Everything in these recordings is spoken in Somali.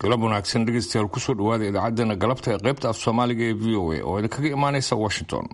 galab wanaagsan dhegeystayaal kusoo dhawaada idaacaddeenna galabta ee qaybta af soomaaliga ee v o a oo idinkaga imaanaysa washington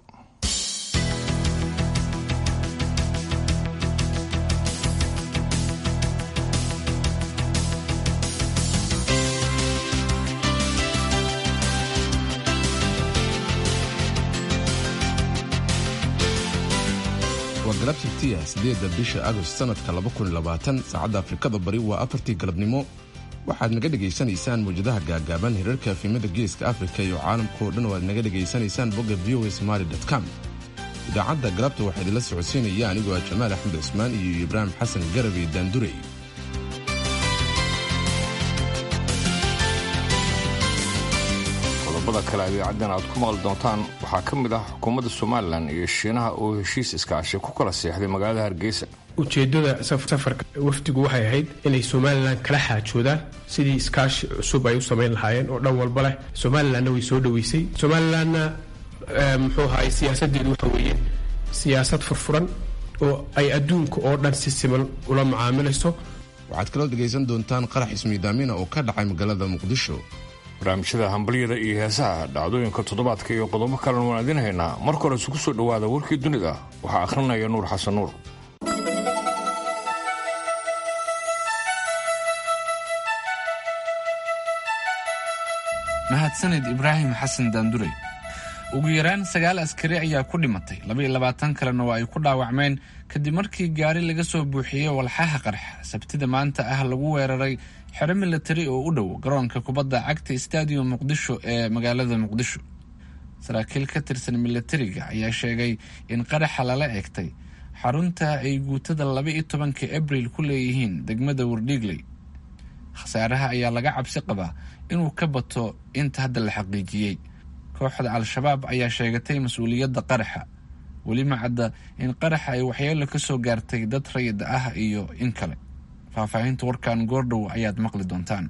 waa galab sabtiya sideedda bisha agost sanadka saacadda afrikada bari waa afartii galabnimo waxaad naga dhegaysanaysaan mawjadaha gaagaaban hirarka afimada geeska afrika iyo caalamkao dhan oo aad naga dhegaysanaysaan bogga v o somaali com idaacadda galabta waxaa idinla socodsiinaya anigoo ah jamaal axmed cismaan iyo ibraahim xasan garabey daandurey qodobada kale idaacaddan aad ku maqli doontaan waxaa ka mid ah xukuumadda somalilan iyo shiinaha oo heshiis iskaashi ku kala seexday magaalada hargeysa ujeedada safarka wafdigu waxay ahayd inay somalilan kala xaajoodaan sidii iskaashi cusub ay u samayn lahaayeen oo dhan walba leh somalilanna way soo dhoweysay somalilanna muxuu ahaay siyaasadeedu waxa weeye siyaasad furfuran oo ay adduunka oo dhan si siman ula macaamilayso waxaad kaloo dhegaysan doontaan qarax ismiidaamina oo ka dhacay magaalada muqdisho barnaamijyada hambalyada iyo heesaha dhacdooyinka toddobaadka iyo qodobo kalena waan idin haynaa marka hore isugu soo dhowaada warkii dunida waxaa akhrinaya nuur xasan nuur mahadsanid ibraahim xasan daandurey ugu yaraan sagaal askari ayaa ku dhimatay labaiyo labaatan kalena waa ay ku dhaawacmeen kadib markii gaari laga soo buuxiyey walxaha qarxa sabtida maanta ah lagu weeraray xero milatari oo u dhow garoonka kubadda cagta stadium muqdisho ee magaalada muqdisho saraakiil ka tirsan milatariga ayaa sheegay in qaraxa lala eegtay xarunta ay guutada laba-iyo tobanka abril ku leeyihiin degmada wardhiigley khasaaraha ayaa laga cabsi qabaa inuu ka bato inta hadda la xaqiijiyey kooxda al-shabaab ayaa sheegatay mas-uuliyadda qaraxa weli ma cadda in qaraxa ay waxyeelo ka soo gaartay dad rayid ah iyo in kale faahfaahinta warkan goordhow ayaad maqli doontaan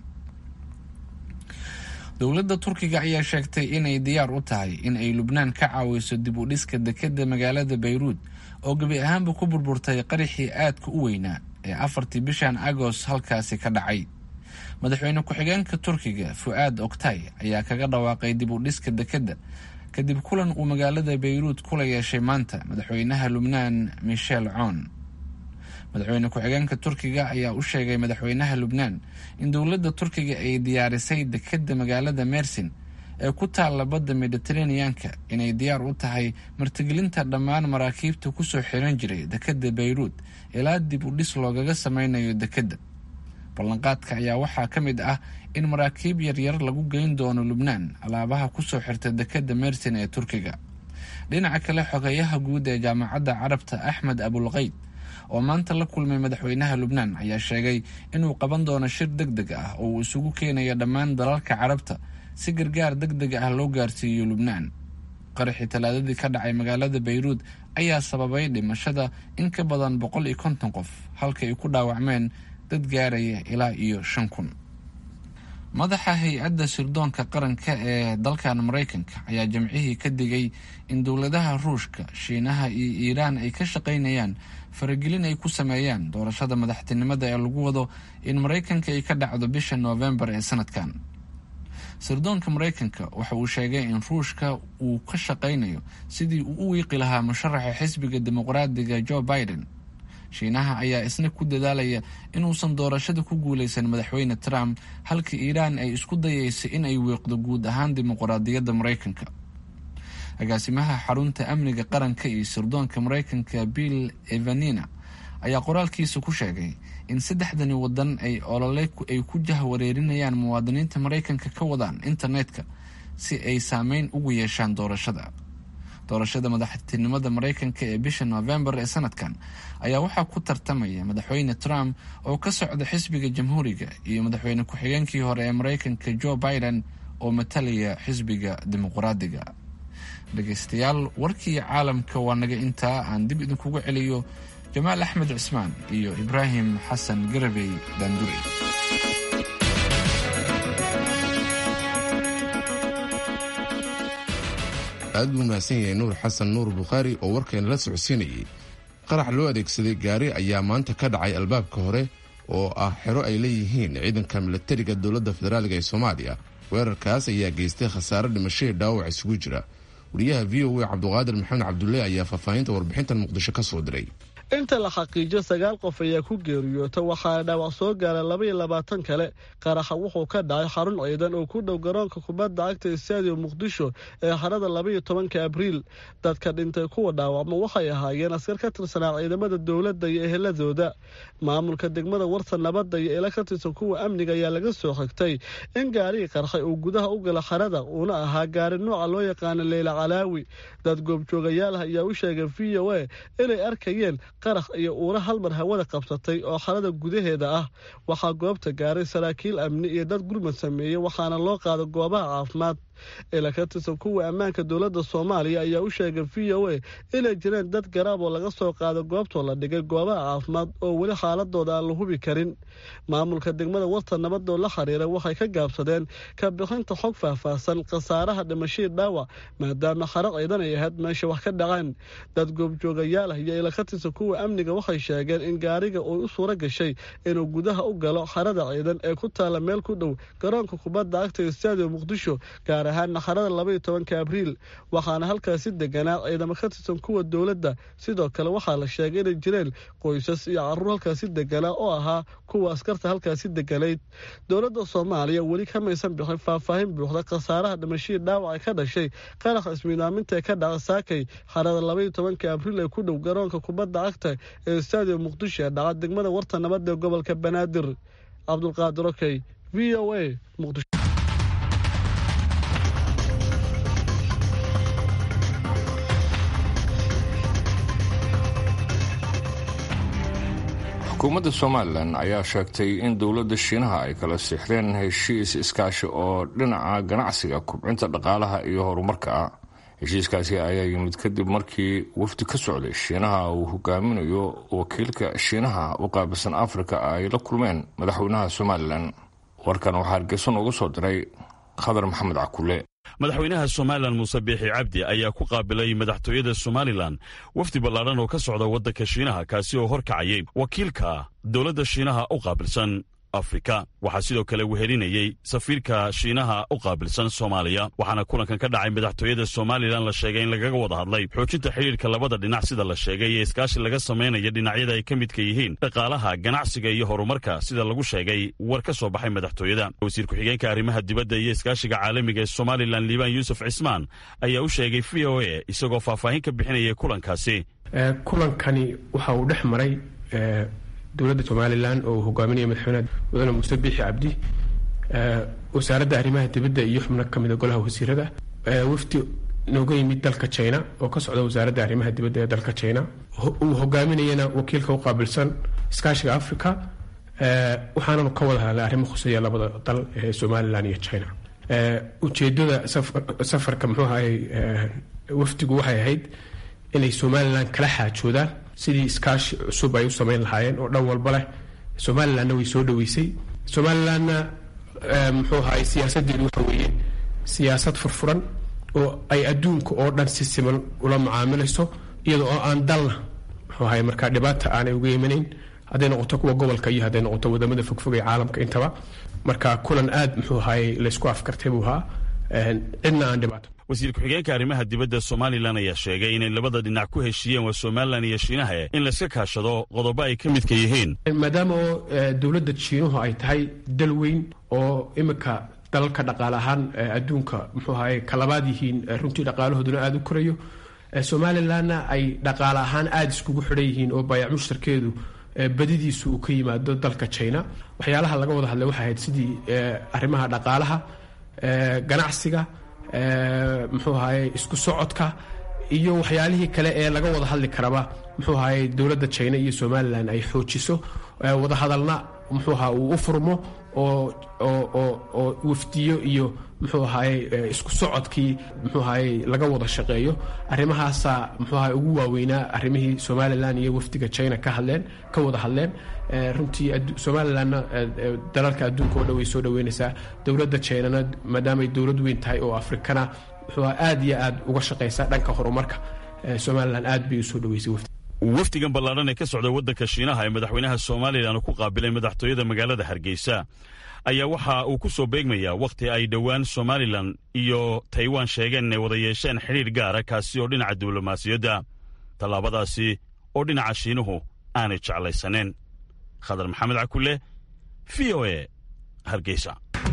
dowladda turkiga ayaa sheegtay inay diyaar u tahay in ay lubnaan ka caawiso dib u dhiska dekeda magaalada bayruud oo gebi ahaanba ku burburtay qaraxii aadka u weynaa ee afartii bishan agost halkaasi ka dhacay madaxweyne ku-xigeenka turkiga fu-aad oktay ayaa kaga dhawaaqay dib u dhiska dekedda kadib kulan uu magaalada bayruud kula yeeshay maanta madaxweynaha lubnaan michel coon madaxweyne ku-xigeenka turkiga ayaa u sheegay madaxweynaha lubnaan in dowladda turkiga ay diyaarisay dekedda magaalada mersin ee ku taalla badda mediteraneanka inay diyaar u tahay martigelinta dhammaan maraakiibta kusoo xiran jiray dekedda bayruud ilaa dib u dhis loogaga sameynayo dekedda ballanqaadka ayaa waxaa ka mid ah in maraakiib yaryar lagu geyn doono lubnaan alaabaha kusoo xirta dekedda mersin ee turkiga dhinaca kale xogeyaha guud ee jaamacadda carabta axmed abulqeyd oo maanta la kulmay madaxweynaha lubnaan ayaa sheegay inuu qaban doono shir deg deg ah oo uu isugu keenayo dhammaan dalalka carabta si gargaar deg deg ah loo gaarsiiyo lubnaan qaraxii talaadadii ka dhacay magaalada bayruud ayaa sababay dhimashada in ka badan boqol iyo konton qof halka ay ku dhaawacmeen dad gaaraya ilaa iyo shan kun madaxa hay-adda sirdoonka qaranka ee dalkan maraykanka ayaa jimcihii ka digay in dowladaha ruushka shiinaha iyo iiraan ay ka shaqaynayaan faragelin ay ku sameeyaan doorashada madaxtinimada ee lagu wado in maraykanka ay ka dhacdo bisha noofembar ee sanadkan sirdoonka maraykanka waxa uu sheegay in ruushka uu ka shaqaynayo sidii uu u wiiqi lahaa musharaxa xisbiga dimuqraadiga joe biden shiinaha ayaa isna ku dadaalaya inuusan doorashada ku guuleysan madaxweyne trump halka iiraan ay isku dayeysay in ay wiiqdo guud ahaan dimuqraadiyadda maraykanka agaasimaha xarunta amniga qaranka iyo sirdoonka maraykanka bill evanina ayaa qoraalkiisa ku sheegay in saddexdani wadan ay olole ay ku jahwareerinayaan muwaadiniinta maraykanka ka wadaan internetka si ay saameyn ugu yeeshaan doorashada doorashada madaxtinimada maraykanka ee bisha noofembar ee sanadkan ayaa waxaa ku tartamaya madaxweyne trump oo ka socda xisbiga jamhuuriga iyo madaxweyne ku-xigeenkii hore ee maraykanka joe biden oo matalaya xisbiga dimuqraadiga dhegaystayaal warkii caalamka waa naga intaa aan dib idinkugu celiyo jamaal axmed cismaan iyo ibraahim xasan garabey daandurey aad buu mahadsan yahay nuur xasan nuur bukhaari oo warkeena la socodsiinayay qarax loo adeegsaday gaari ayaa maanta ka dhacay albaabka hore oo ah xero ay leeyihiin ciidanka milatariga dowladda federaaliga ee soomaaliya weerarkaas ayaa geystay khasaare dhimashadii dhaawac isugu jira wariyaha v o a cabduqaadir maxamed cabdulle ayaa faahfaahinta warbixintan muqdisho ka soo diray inta la xaqiijo sagaal qof ayaa ku geeriyoota waxaana dhaawac soo gaara laba iyo labaatan kale qaraxa wuxuu ka dhacay xarun ciidan oo ku dhow garoonka kubadda cagta stadium muqdisho ee harada labaiyo tobanka abriil dadka dhintay kuwa dhaawacma waxay ahaayeen askar ka tirsanaa ciidamada dowladda iyo eheladooda maamulka degmada warta nabadda iyo ila ka tirsan kuwa amniga ayaa laga soo xigtay in gaarigii qarxay uu gudaha u gala xarada uuna ahaa gaari nooca loo yaqaano leyla calaawi dad goobjoogayaal ah ayaa u sheegay v o a inay arkayeen qarax iyo uura halmar hawada qabsatay oo xarada gudaheeda ah waxaa goobta gaaray saraakiil amni iyo dad gurmad sameeyey waxaana loo qaada goobaha caafimaad ila ka tirsan kuwa ammaanka dowladda soomaaliya ayaa u sheegay v o a inay jireen dad garaab oo laga soo qaado goobtoo la dhigay goobaha caafimaad oo weli xaaladooda aan la hubi karin maamulka degmada warta nabadoo la xiriira waxay ka gaabsadeen ka bixinta xog faahfaahsan khasaaraha dhimashadii dhaawac maadaama xaro ciidan ay ahayd meesha wax ka dhaceen dad goobjoogayaal ah iyo ila ka tirsan kuwa amniga waxay sheegeen in gaariga uu u suura gashay inuu gudaha u galo xarada ciidan ee ku taala meel ku dhow garoonka kubadda cagta ee stadium muqdisho gaar ahaana xarada labaiyo tobanka abriil waxaana halkaasi deganaa ciidamo ka tirsan kuwa dowladda sidoo kale waxaa la sheegay inay jireen qoysas iyo caruur halkaasi deganaa oo ahaa kuwa askarta halkaasi deganayd dowladda soomaaliya weli kamaysan bixin faahfaahin buuxda khasaaraha dhimashadii dhaawaca ka dhashay qaraxa ismiidaaminta ee ka dhaca saakay xarada labaiyo tobanka abriil ee ku dhow garoonka kubadda cagta ee stadium muqdisho ee dhaca degmada warta nabadda ee gobolka banaadir cabdulqaadir okey v o a muqdisho xukuumadda somalilan ayaa sheegtay in dowladda shiinaha ay kala siixdeen heshiis iskaashi oo dhinaca ganacsiga kubcinta dhaqaalaha iyo horumarka ah heshiiskaasi ayaa yimid kadib markii wafdi ka socday shiinaha uu hogaaminayo wakiilka shiinaha u qaabilsan afrika ay la kulmeen madaxweynaha somalilan warkan waxaa hargeysa noogu soo diray khadar maxamed cakule madaxweynaha somalilan muuse biixi cabdi ayaa ku qaabilay madaxtooyada somalilan wafdi ballaadhan oo ka socda waddanka shiinaha kaasi oo horkacayay wakiilka dowladda shiinaha u qaabilsan afrika waxaa sidoo kale wehelinayey safiirka shiinaha u qaabilsan soomaaliya waxaana kulankan ka dhacay madaxtooyada somalilan la sheegay in lagaga wada hadlay xoojinta xidhiirka labada dhinac sida la sheegay ee iskaashi laga samaynaya dhinacyada ay ka midka yihiin dhaqaalaha ganacsiga iyo horumarka sida lagu sheegay war ka soo baxay madaxtooyada wasiir ku-xigeenka arrimaha dibadda iyo iskaashiga caalamiga ee somalilan liibaan yuusuf cismaan ayaa u sheegay v o a isagoo faahfaahin ka bixinaya kulankaasi kulankani waxa uu dhex maray dowladda somalilan oo hogaaminaya madaxweyne mudane muuse biixi cabdi wasaaradda arrimaha dibadda iyo xubno ka mida golaha wasiirada wafdi nooga yimid dalka china oo ka socda wasaaradda arrimaha dibadda ee dalka china uu hogaaminayana wakiilka u qaabilsan iskaashiga africa waxaananu ka wada hadlay arrimo khuseeya labada dal ee somalilan iyo china ujeedada safarka muxuu ahay wafdigu waxay ahayd inay somalilan kala xaajoodaan sidii iskaashi cusub ay u samayn lahaayeen oo dhan walba leh somalilanna way soo dhaweysay somalilanna muxuu ahaay siyaasadeedu waxa weeye siyaasad furfuran oo ay adduunka oo dhan si siman ula mucaamilayso iyada oo aan dalna muxuu ahaay markaa dhibaata aanay uga imanayn hadday noqoto kuwa gobolka iyo hadday noqoto wadamada fogfog ee caalamka intaba marka kulan aad muxuu ahaay laysku afkartay buu ahaa cidna aan dhibaato wasiir ku-xigeenka arrimaha dibadda somalilan ayaa sheegay inay labada dhinac ku heshiiyeen waa somalilan iyo shiinaha in layska kaashado qodobo ay ka midka yihiin maadaama oo dowladda jiinuhu ay tahay dal weyn oo iminka dalalka dhaqaale ahaan adduunka muxuu ahaye kalabaad yihiin runtii dhaqaalahooduna aada u korayo somalilanna ay dhaqaale ahaan aada iskugu xidhan yihiin oo baayac mushtarkeedu badidiisu uu ka yimaado dalka china waxyaalaha laga wada hadlay waxay ahayd sidii arrimaha dhaqaalaha ganacsiga muxuu ahaye isku socodka iyo waxyaalihii kale ee laga wada hadli karaba muxuu ahaye dowladda china iyo somalilan ay xoojiso wadahadalna muxuu aha uu u furmo oo oo wafdiyo iyo muxuu ahaye isku socodkii muxuu ahaye laga wada shaqeeyo arrimahaasa muxuu ahaye ugu waaweynaa arrimihii somalilan iyo wafdiga china ka hadleen ka wada hadleen runtii somalilanna dalalka adduunka oo dhan way soo dhaweynaysaa dowladda chinana maadaamay dowlad weyn tahay oo afrikana muxuu aad iyo aad uga shaqaysa dhanka horumarka somalilan aad bay usoo dhaweysay wafdi wafdigan ballaadhan ee ka socda waddanka shiinaha ee madaxweynaha somalilan ku qaabilay madaxtooyada magaalada hargeysa ayaa waxa uu ku soo beegmayaa wakhti ay dhowaan somalilan iyo taiwan sheegeen inay wada yeesheen xidhiir gaara kaasi oo dhinaca diblomaasiyadda tallaabadaasi oo dhinaca shiinuhu aanay jeclaysaneen khadar maxamed cakule v o e hargeysa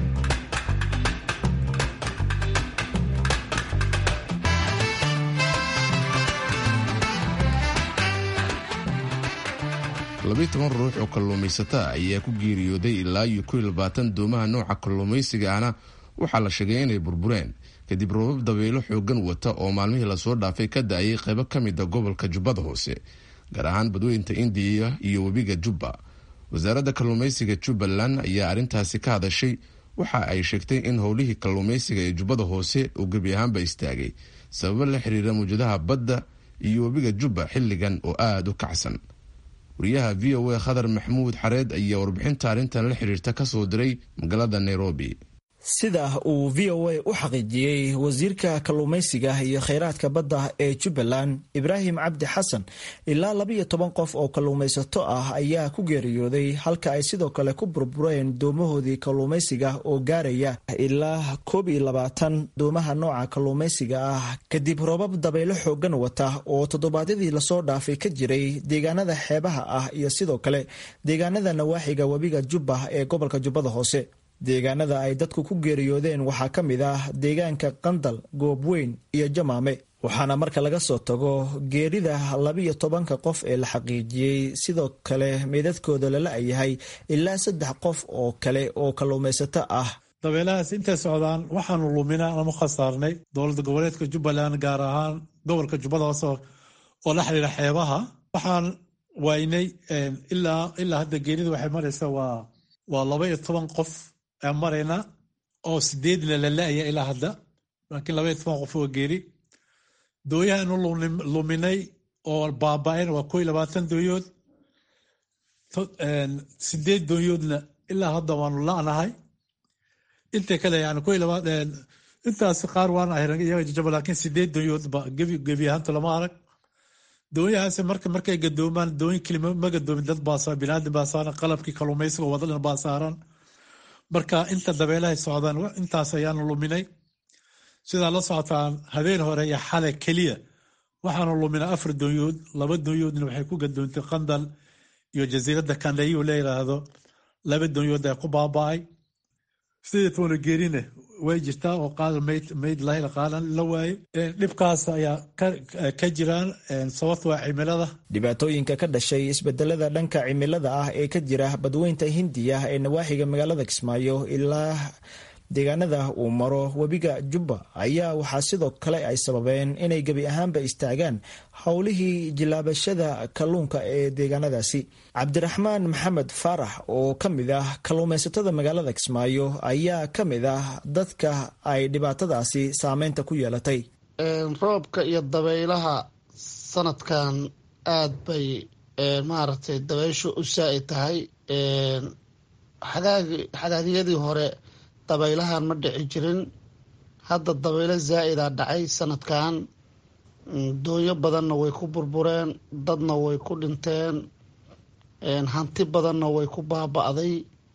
labiyi toban ruux oo kalluumaysata ayaa ku geeriyooday ilaa iyo kow iyo labaatan doomaha nooca kalluumaysiga ahna waxaa la sheegay inay burbureen kadib roobab dabeelo xoogan wata oo maalmihii lasoo dhaafay ka da-ayay qaybo ka mida gobolka jubbada hoose gaar ahaan badweynta indiya iyo webiga jubba wasaaradda kalluumaysiga jubbaland ayaa arrintaasi ka hadashay waxa ay sheegtay in howlihii kalluumaysiga ee jubbada hoose uu gebi ahaanba istaagay sababo la xiriira mawjadaha badda iyo webiga jubba xilligan oo aada u kacsan wariyaha v o a khadar maxamuud xareed ayaa warbixinta arrintan la xiriirta ka soo diray magaalada nairobi sida uu v o a u xaqiijiyey wasiirka kalluumaysiga iyo kheyraadka badda ee jubbaland ibraahim cabdi xasan ilaa labiyo toban qof oo kalluumaysato ah ayaa ku geeriyooday halka ay sidoo kale ku burbureen doomahoodii kalluumaysiga oo gaaraya ilaa koob iyo labaatan doomaha nooca kalluumaysiga ah kadib roobab dabaylo xoogan wata oo toddobaadyadii lasoo dhaafay ka jiray deegaanada xeebaha ah iyo sidoo kale deegaanada nawaaxiga webiga jubba ee gobolka jubbada hoose deegaanada ay dadku ku geeriyoodeen waxaa ka mid ah deegaanka qandal goobweyn iyo jamaame waxaana marka laga soo tago geerida labiyo tobanka qof ee la xaqiijiyey sidoo kale meydadkooda lala yahay ilaa saddex qof oo kale oo kalluumaysato ah dabeelahaas intay socdaan waxaanu luminaa ama khasaarnay dowlada goboleedka jubbaland gaar ahaan gobolka jubbada hoose oo la xiriira xeebaha waxaan waynay ilaa hadda geerida waxay maraysa waa laba iyo toban qof marayna oo sideedna la la-aya ilaa hadda laakiin labaiyo toban qof oo geeri dooyahaanu luminay oo baaba-een waa ko iyo labaatan dooyood sideed dooyoodna ilaa hadda waanu la-nahay inta kale yani ko intaas qaar waan ahrjaba laakiin sideed dooyoodba gebi ahaanta lama arag doonyahaas marka markay gadoomaan dooyin kelima ma gadoomin dad baa binaadam baa saaran qalabkii kalluumaysiga wadadhan baa saaran marka inta dabeelahay socdaan intaas ayaanu luminay sidaa la socotaan habeen hore iyo xale keliya waxaanu luminay afar doonyood laba doonyoodna waxay ku gadoontay qandal iyo jasiiradda kandayiu la yiraahdo laba doonyood ay ku baaba-ay sidii toona geerine way jirtaa oo qaadal mayd lahayla qaadan la waaye dhibkaas ayaa ka jiraan sababta waa cimilada dhibaatooyinka ka dhashay isbedelada dhanka cimilada ah ee ka jira badweynta hindiya ee nawaaxiga magaalada kismaayo ilaa deegaanada uu maro webiga jubba ayaa waxaa sidoo kale ay sababeen inay gebi ahaanba istaagaan howlihii jilaabashada kalluunka ee deegaanadaasi cabdiraxmaan maxamed faarax oo ka mid ah kalluumaysatada magaalada kismaayo ayaa ka mid ah dadka ay dhibaatadaasi saameynta ku yeelatay roobka iyo dabaylaha sanadkan aada bay maaragtay dabayshu u saa-i tahay xagaagyadii hore dabaylahan ma dhici jirin hadda dabaylo zaa-ida dhacay sanadkan doonyo badanna way ku burbureen dadna way ku dhinteen hanti badanna way ku baaba-day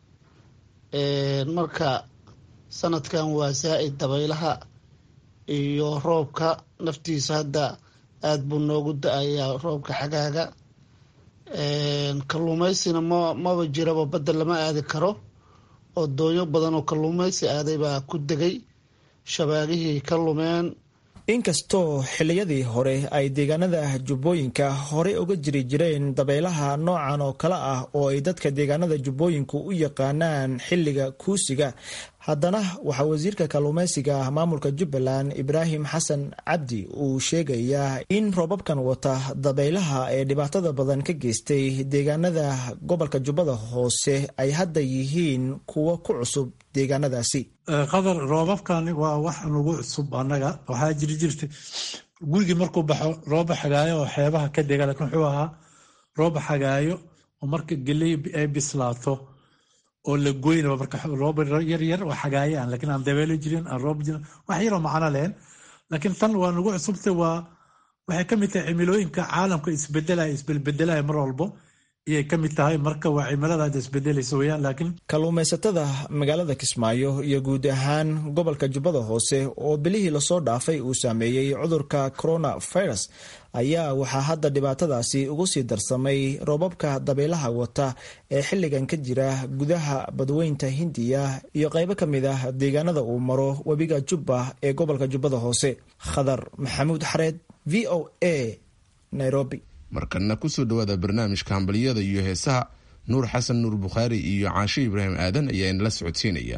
marka sanadkan waa zaa-id dabaylaha iyo roobka naftiisa hadda aada buu noogu da-ayaa roobka xagaaga kalluumaysina ma maba jiraba badda lama aadi karo oo doonyo badan oo kalluumaysi aaday baa ku degay shabaagihii ka lumeen inkastoo xilliyadii hore ay deegaanada jubbooyinka horey uga jiri jireen dabaylaha noocan oo kale ah oo ay dadka deegaanada jubbooyinku u yaqaanaan xilliga kuusiga haddana waxaa wasiirka kalluumaysiga maamulka jubbaland ibraahim xasan cabdi uu sheegayaa in roobabkan wata dabaylaha ee dhibaatada badan ka geystay deegaanada gobolka jubbada hoose ay hadda yihiin kuwo ku cusub deegaanadaasi qadar roobabkani waa wax nagu cusub annaga waxaa jiri jirtay gurigii markuu baxo rooba xagaayo oo xeebaha ka dega lakiin wuxuu ahaa rooba xagaayo oo marka geley ay bislaato oo la goynaba marka roob yar yar oo xagaaye aan lakiin aan dabeelo jirin aan roob jirin wax yaroo macno lehen laakiin tan waa nagu cusubtay waa waxay ka mid tahay cimilooyinka caalamka isbedelaya isbelbedelaya mar walbo iyay ka mid tahay marka waa cimilada hadda isbedelaysa weyaan laakiin kalluumaysatada magaalada kismaayo iyo guud ahaan gobolka jubbada hoose oo bilihii lasoo dhaafay uu saameeyey cudurka coronavirus ayaa waxaa hadda dhibaatadaasi ugu sii darsamay roobabka dabaylaha wata ee xilligan ka jira gudaha badweynta hindiya iyo qaybo ka mid ah deegaanada uu maro webiga jubba ee gobolka jubbada hoose khadar maxamuud xareed v o a nairobi markana kusoo dhawaada barnaamijka hambaliyada iyo heesaha nuur xasan nuur bukhaari iyo caashe ibraahim aadan ayaa inala socodsiinaya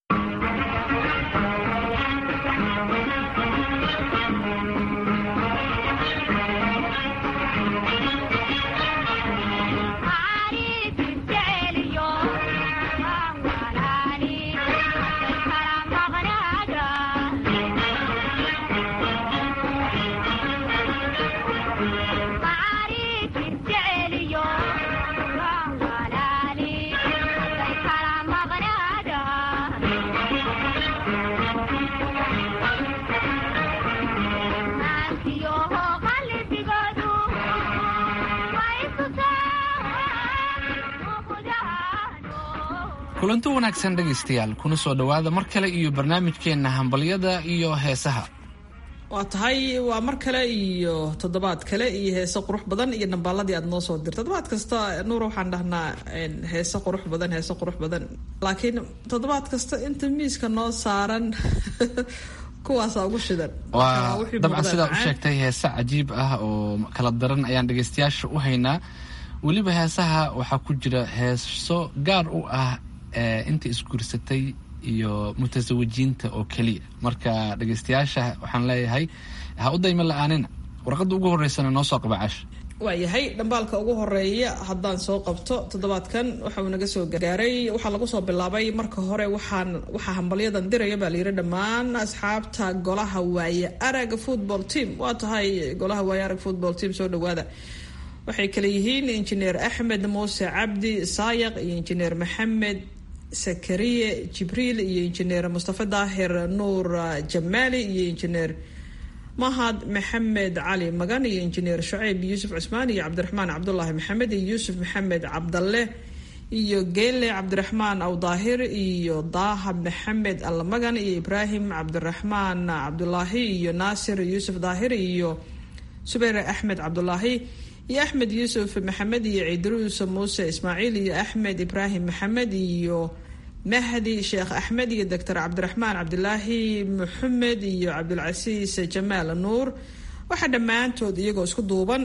kulanti wanaagsan dhegaystayaal kuna soo dhowaada mar kale iyo barnaamijkeenna hambalyada iyo heesaha waa tahay waa mar kale iyo toddobaad kale iyo heese qurux badan iyo dhambaaladii aad noo soo dirta toddobaad kasta nuur waxaan dhahnaa heese qurux badan heese qurux badan laakiin toddobaad kasta inta miiska noo saaran kuwaasa ugu shidan waa dabcan sidaa u sheegtay heese cajiib ah oo kala daran ayaan dhegaystayaasha u haynaa weliba heesaha waxaa ku jira heeso gaar u ah inta isguursatay iyo mutasawajiinta oo keliya marka dhegaystayaasha waxaan leeyahay ha u dayma la-aanina warqadda ugu horeysana noo soo qaba casha waayahay dhambaalka ugu horeeya haddaan soo qabto toddobaadkan waxa uu naga soo gaaray waxaa lagu soo bilaabay marka hore waxaan waxaa hambalyadan diraya baa layidhi dhammaan asxaabta golaha waaye arag football team waa tahay golaha waaye arag football team soo dhawaada waxay kale yihiin injineer axmed muuse cabdi saayaq iyo injineer maxamed sakariye jibriil iyo injineer mustafa daahir nuur jamaali iyo injineer mahad maxamed cali magan iyo injineer shucayb yuusuf cusmaan iyo cabdiraxmaan cabdulaahi maxamed iyo yuusuf maxamed cabdalle iyo geele cabdiraxmaan awdaahir iyo daaha maxamed allamagan iyo ibraahim cabdiraxmaan cabdulaahi iyo naasir yuusuf daahir iyo subayr axmed cabdulaahi iyo axmed yuusuf maxamed iyo ciidruus muuse ismaaciil iyo axmed ibraahim maxamed iyo mahdi sheekh axmed iyo doctor cabdiraxmaan cabdilaahi maxamed iyo cabdulcasiis jamaal nuur waxaa dhammaantood iyagoo isku duuban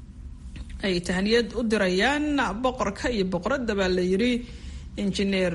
ay tahniyad u dirayaan boqorka iyo boqoradda baa la yidhi injineer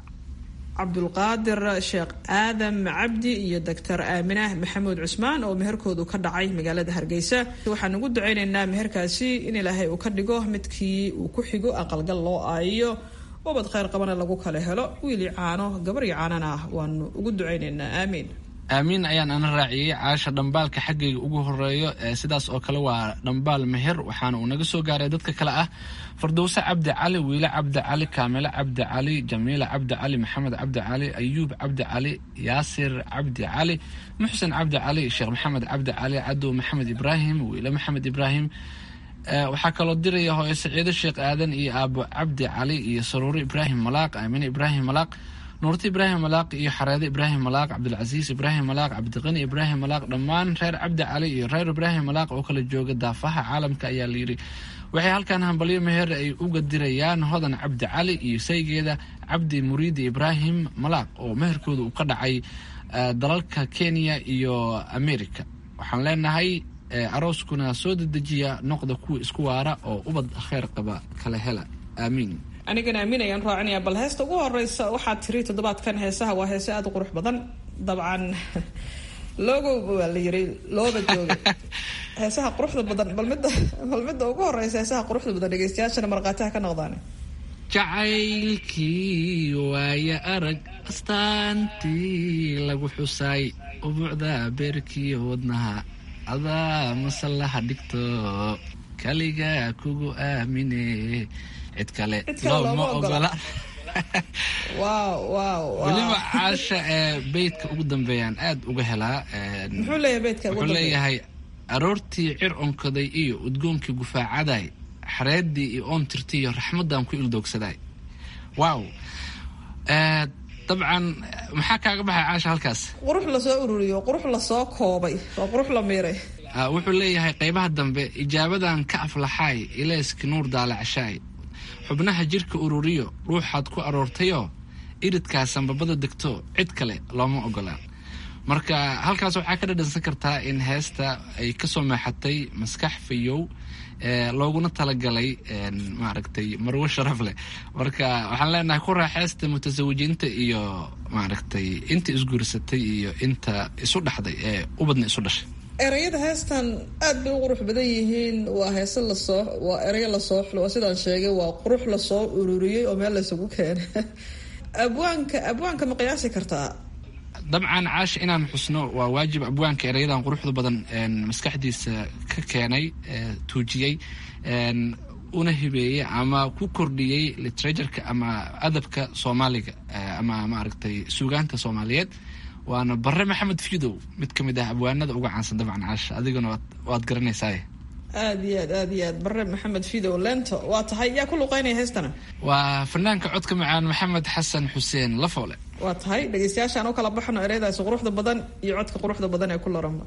cabdulqaadir sheekh aadam cabdi iyo doctor aaminah maxamuud cusmaan oo meherkoodu ka dhacay magaalada hargeysa waxaan ugu duceyneynaa meherkaasi in ilaahay uu ka dhigo midkii uu ku xigo aqalgal loo aayiyo ubad kheyr qabana lagu kala helo wiili caano gabaryo caanana ah waanu ugu duceyneynaa aamiin aamiin ayaan ana raaciyey caasha dhambaalka xaggayga ugu horeeyo sidaas oo kale waa dhambaal meher waxaana uu naga soo gaaray dadka kale ah fardowse cabdi cali wiile cabdi cali kaamilo cabdi cali jamiila cabdi cali maxamed cabdi cali ayuub cabdi cali yaasir cabdi cali muxsen cabdi cali sheekh maxamed cabdi cali cadow maxamed ibraahim wiile maxamed ibraahim waxaa kaloo diraya hooyo saciido sheekh aadan iyo aabo cabdi cali iyo saruuro ibraahim malaaq aamine ibraahim malaaq nuurti ibraahim malaaq iyo xareede ibraahim malaaq cabdilcasiis ibraahim malaaq cabdiqani ibraahim malaaq dhammaan reer cabdi cali iyo reer ibraahim malaaq oo kala jooga daafaha caalamka ayaa layidhi waxay halkan hambalyo meher ay uga dirayaan hodan cabdi cali iyo saygeeda cabdi muriidi ibraahim malaaq oo meherkooda uu ka dhacay dalalka kenya iyo america waxaan leenahay arooskuna soo dedejiya noqda kuwa isku waara oo ubad kheyr qaba kala hela aamiin anigana aamin ayaan raacinaya bal heesta ugu horeysa waxaad tiri toddobaadkan heesaha waa heese aada u qurux badan dabcan logo waa la yiri looba jooga heesaha quruxda badan bal midda bal midda ugu horeysa heesaha quruxda badan dhegeystayaashana markhaatiha ka noqdaan jacaylkii waaya arag astaantii lagu xusaay ubuucda beerkii wadnaha adaa masallaha dhigto kaliga kugu aamine cid kale looma ogola weliba caasha ee beydka ugu dambeeyaan aada uga helaa muxuu leeyahay beydka ugu wuxuu leeyahay aroortii cir onkaday iyo udgoonkii gufaacaday xareedii iyo oontirtii iyo raxmadan ku ildoogsaday wow dabcan maxaa kaaga baxay caasha halkaas qurux lasoo ururiyo qurux lasoo koobay waa qurux la miiray wuxuu leeyahay qeybaha dambe ijaabadan ka aflaxaay ilayski nuur daalacshaay xubnaha jirka ururiyo ruuxaad ku aroortayoo iridkaa sanbabada degto cid kale looma ogolaan marka halkaas waxaa ka dhadhansan kartaa in heesta ay kasoo meexatay maskax fayow looguna talagalay maaragtay marwo sharaf leh marka waxaan leenahay ku raaxeysta mutasawijiinta iyo maaragtay inta isguursatay iyo inta isu dhaxday ee ubadna isu dhashay ereyada heestan aad bay u qurux badan yihiin waa heese lasoo waa ereyo lasoo xulo waa sidaan sheegay waa qurux lasoo ururiyey oo meel laysugu keenay abwaanka abwaanka ma qiyaasi kartaa dabcan caasha inaan xusno waa waajib abwaanka ereyadan quruxda badan maskaxdiisa ka keenay tuujiyey una hibeeyey ama ku kordhiyey literatureka ama adabka soomaaliga ama maaragtay suugaanta soomaaliyeed waana bare maxamed fidow mid ka mid ah abwaanada uga caansan dabcan caasha adiguna waad garanaysaa aad iyo aad aad iyo aad bare maxamed fidow lento waa tahay yaa ku luqeynaya heestana waa fanaanka codka macaan maxamed xasan xuseen lafoole waa tahay dhegeystayaashaan u kala baxno ereyadaasi quruxda badan iyo codka quruxda badan ee ku laranba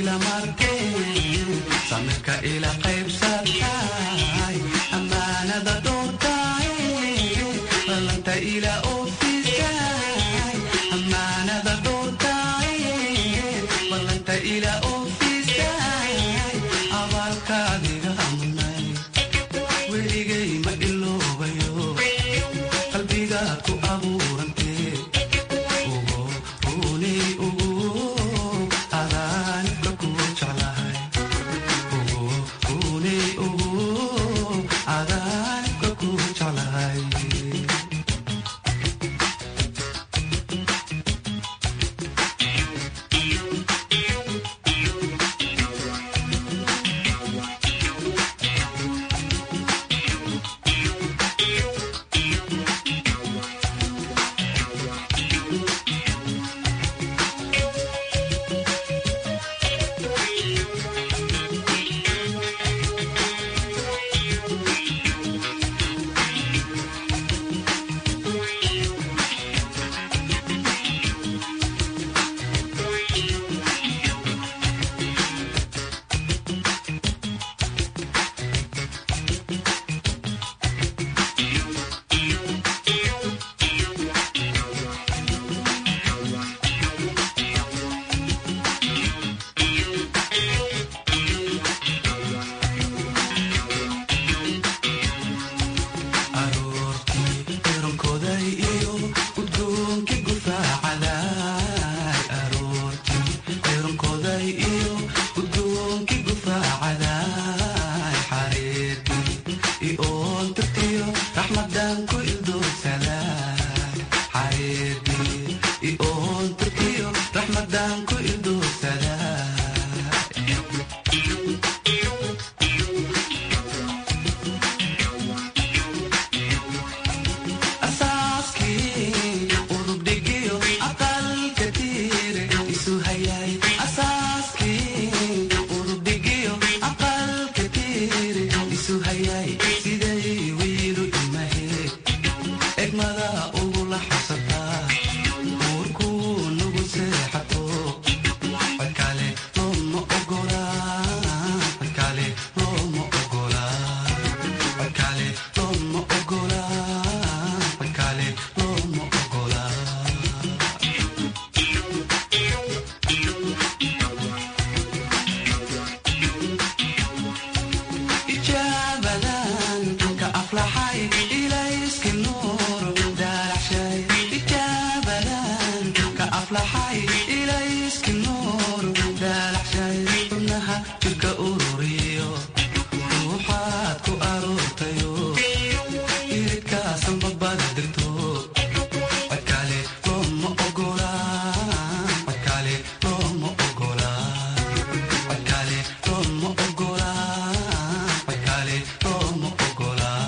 ila markeen samirka ila qaybsatay ammaanada doortay ballanta ila oofisay ammaanada doortay ballanta ila oofisay abaalkaadiga munay weligay ma iloobayo qalbigaad ku abuurantee ugu runay ugu adaanibka ku jeclahay ugu runay ugu adaanibka ku jeclahay aroortii eronkoday iyo udgoonkii gufaacaday aroortii eronkoday iyo udgoonkii gufaacaday xariirtii ioon tirtiyo raxmadan ku ildoogsaday xariirtii ioon tirtiyo raxmadan ku ildoogsaday asaaskii udubdhigiyo aqalka tiire isu hayay asaaskii udubdhigiyo aqalka tiire isu hayay siday wiilu imahe egmada ugula xasataa uurkuu nugu seexato codkale looma ogolaa codkale looma ogolaa codkale looma ogolaa codkale looma ogolaa ijaabadan ka aflaxay ilayski nuur daalaxshay ijaabadan ka aflaxay ilayski nuur daalaxshay xubnaha jirka ururiyo ruuxaad ku aroortayo iridkaasan babada degto codkale looma ogolaa codkale looma ogolaa codkale looma ogolaa codkale looma ogolaa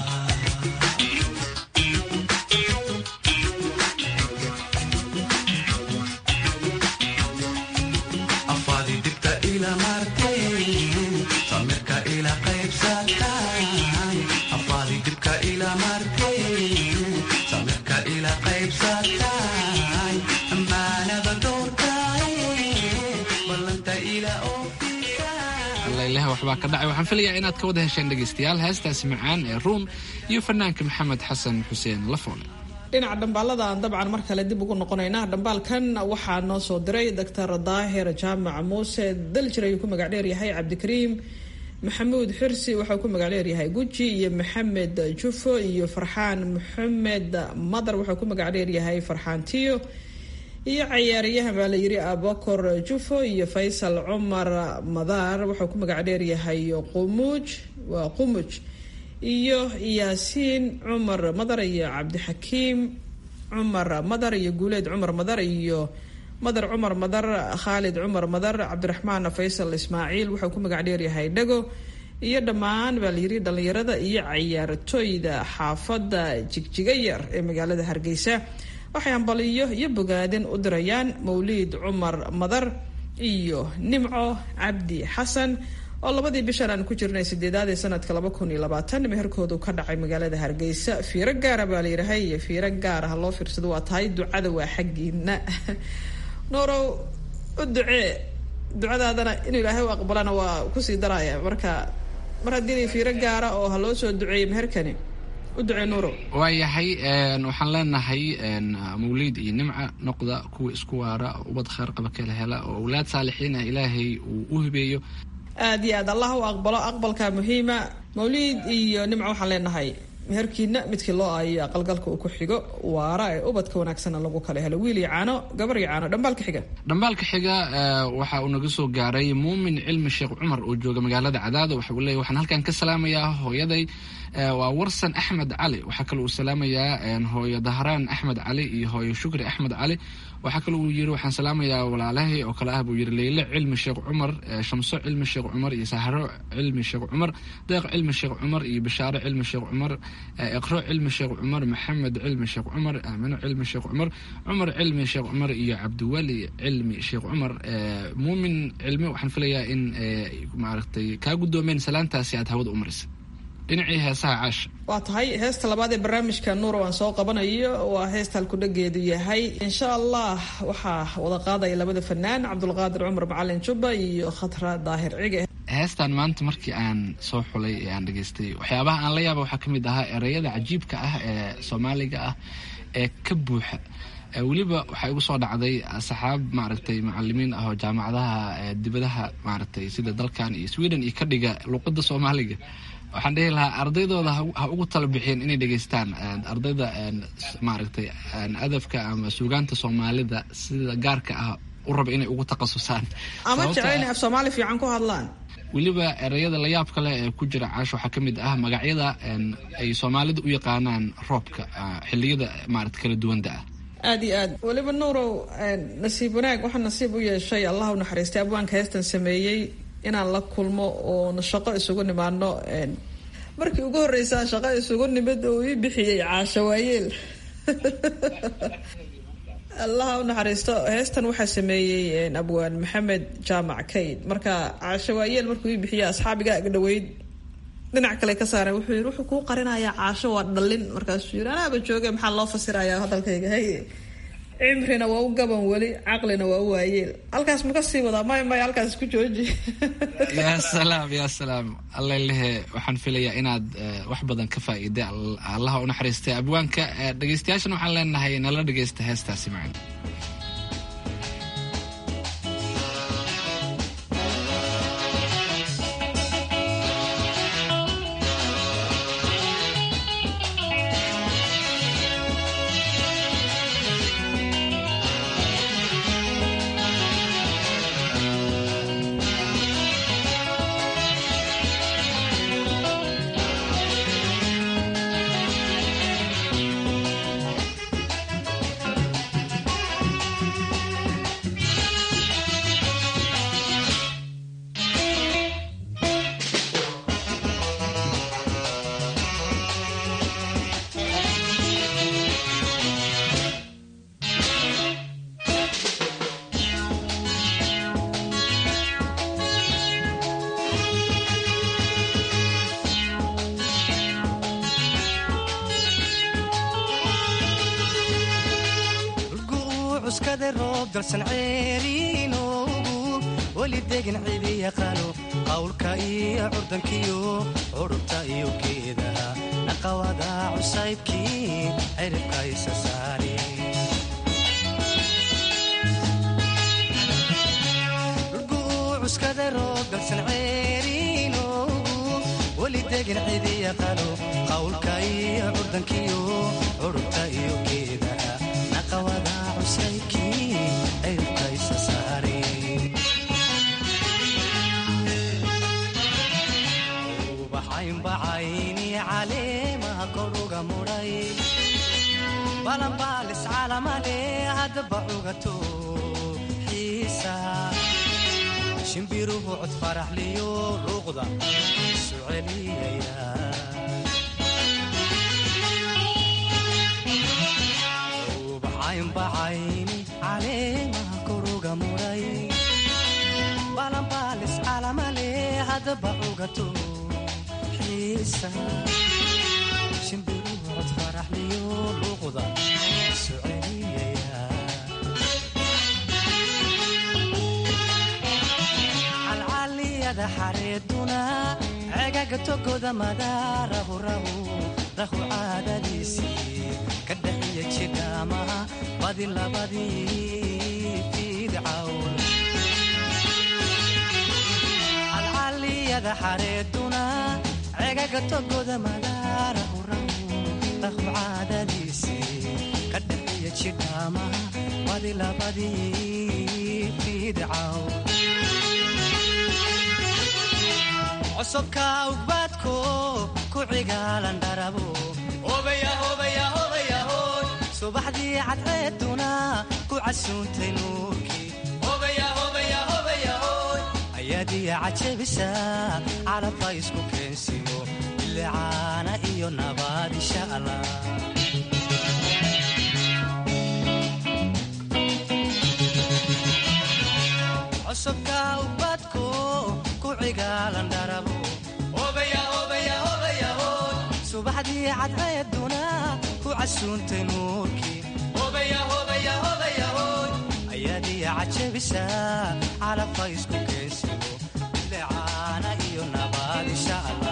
afaadi dibta ila marteen samirka ila qaybsatay afaadi dibka ila marteen samirka ila qaybsatay ammaanada doortay ballanta ila allaileh waxbaa ka dhacay waxaan filayaa inaad ka wada hesheen dhegaystayaal heestaasi macaan ee ruun iyo fanaanka maxamed xasan xuseen lafoole dhinaca dhambaaladaan dabcan mar kale dib ugu noqonaynaa dhambaalkan waxaa noo soo diray doctor daahir jaamac muuse daljir ayuu ku magac dheeryahay cabdikariim maxamuud xirsi waxau ku magac dheeryahay guji iyo maxamed jufo iyo farxaan maxamed madar waxau ku magac dheeryahay farxaan tiyo iyo cayaaryahan baa la yiri abokor jufo iyo faysal cumar madaar waxau ku magac dheeryahay qumuuj waa qumuj iyo yaasiin cumar madar iyo cabdixakiim cumar madar iyo guuleed cumar madar iyo madar cumar madar khaalid cumar madar cabdiraxmaan faysal ismaaciil wuxuu ku magac dheeryahay dhago iyo dhammaan baa layiri dhallinyarada iyo cayaartooyda xaafadda jigjiga yar ee magaalada hargeysa waxay hambaliyo iyo bogaadin u dirayaan mawliid cumar madar iyo nimco cabdi xasan oo labadii bishan aan ku jirnay sideedaad ee sanadka laba kun iyo labaatan meherkoodu ka dhacay magaalada hargeysa fiiro gaara baa layidhahay iyo fiiro gaar ah loo fiirsado waa tahay ducada waa xaggiina noorow u ducee ducadaadana inuu ilaahay u aqbalana waa kusii daraya marka mar haddii fiiro gaara oo ha loo soo duceeyey meherkani u ducee nuuro waayahay waxaan leenahay mawliid iyo nimca noqda kuwa isku waara ubad kheyr qaba kala hela oo awlaad saalixiin ah ilaahay uu u hibeeyo aad iyo aad allah u aqbalo aqbalka muhiima mawliid iyo nimca waxaan leenahay meherkiina midkii loo aayo aqalgalka uu ku xigo waara ee ubadka wanaagsanna lagu kala helo wiil iyo caano gabar iyo caano dhambaalka xiga dhambaalka xiga waxa uu naga soo gaaray muumin cilmi sheekh cumar oo jooga magaalada cadaado waxa uu leeyahy waxaan halkan ka salaamayaa hooyaday waa warsan axmed cali waxaa kale uu salaamayaa hooyo dahraan axmed cali iyo hooyo shukri axmed cali waxaa kale uu yiri waxaan salaamayaa walaalahay oo kale ah buu yiri leyle cilmi sheekh cumar shamso cilmi sheekh cumar iyo sahro cilmi sheekh cumar deeq cilmi sheekh cumar iyo bashaare cilmi sheekh cumar iqro cilmi sheekh cumar maxamed cilmi sheekh cumar aamino cilmi sheekh cumar cumar cilmi sheekh cumar iyo cabdiwali cilmi sheekh cumar muumin cilmi waxaan filayaa in maaragtay kaa guddoomeen salaantaasi aad hawada u marisay dhinacii heesaha caasha waa tahay heesta labaad ee barnaamijka nuuro aan soo qabanayo waa heesta halkudhageedu yahay insha allah waxaa wada qaadaya labada fanaan cabdulqaadir cumar macalin jubba iyo khatra daahir cige heestan maanta markii aan soo xulay ee aan dhegaystay waxyaabaha aan la yaaba waxaa ka mid ahaa ereyada cajiibka ah ee soomaaliga ah ee ka buuxa weliba waxaa igu soo dhacday saxaab maaragtay macalimiin ah oo jaamacadaha dibadaha maaragtay sida dalkan iyo sweden iyo ka dhiga luqada soomaaliga waxaan dhihi lahaa ardaydooda ha ugu tala bixiyeen inay dhegaystaan ardayda maaragtay adabka ama suugaanta soomaalida sida gaarka ah u raba inay ugu takhasusaan ama jecel inay af soomaali fiican ku hadlaan weliba ereyada layaab kale ee ku jira caash waxaa ka mid ah magacyada ay soomaalida u yaqaanaan roobka xiliyada maarata kala duwanda ah aada iyo aad weliba nuurow nasiib wanaag waxaa nasiib u yeeshay allah u naxariistay abwaanka heestan sameeyey inaan la kulmo oon shaqo isugu nimaano markii ugu horreysaa shaqo isugu nimid oo ii bixiyey caasho waayeel allaha u naxariisto heestan waxaa sameeyey abwaan maxamed jaamac kayd marka caasho waayeel markuu ii bixiya asxaabiga agdhaweyd dhinac kale ka saareen wuxuu yii wuxuu kuu qarinayaa caasho waa dhallin markaasuu yiri anaaba jooge maxaa loo fasirayaa hadalkayga haye cimrina waa u gaban weli caqlina waa u waayeel halkaas ma ka sii wadaa may may halkaas ku jooji yaa salaam yaa salaam allalehe waxaan filayaa inaad wax badan ka faa'iiday allaha u naxariistay abwaanka dhegeystayaashan waxaan leenahay nala dhegeysta heestaasi macna weli degin cidi yaqaano qawlka iyo curdankiyo curubta iyo geedaha naqawada cusaybkii ciribka isa saari cuskada roobgalsan ceeriinoogu weli degin cidi yaqaano qawlka iyo curdankiyo curubta iyo geedaha naqawada cusaybkii ciribka isa saari ubaxaynbacayni caleemaha koruga mudhay balanbaalis calamale haddaba cugato xiisa shimbiruhu cod faraxliyo luuqda isu celiyaya ubaxaynbacayni caleemaha koruga mudhay balanbaalis calamale haddaba cugato shimbiruhu cod faraxliyo luuqda isu celiyaya calliyada xareeduna cegaga togoda madaarahu rahu rahu caadadiisii ka dhaxiya jidhaamaha badi labadii fiidcawn calcalliyada xareeduna cegaga togoda madaarahu rahu rahu caadadiisii ka dhaxiya jidhaamaha badi labadii fiidcawn cosubka ugbaadko ku cigaalan dharabo subaxdii cadceeduna ku casuuntay nuurkii ayaadiya cajabisa calabka isku keensiyo bilicaana iyo nabaad insha allah cosubka ugbaadko ku cigaalan dharabo subaxdii cadceeduna ku casuuntay nuurkii ayaadiya cajabisa calabka isku keensiyo bilicaana iyo nabaad insha allah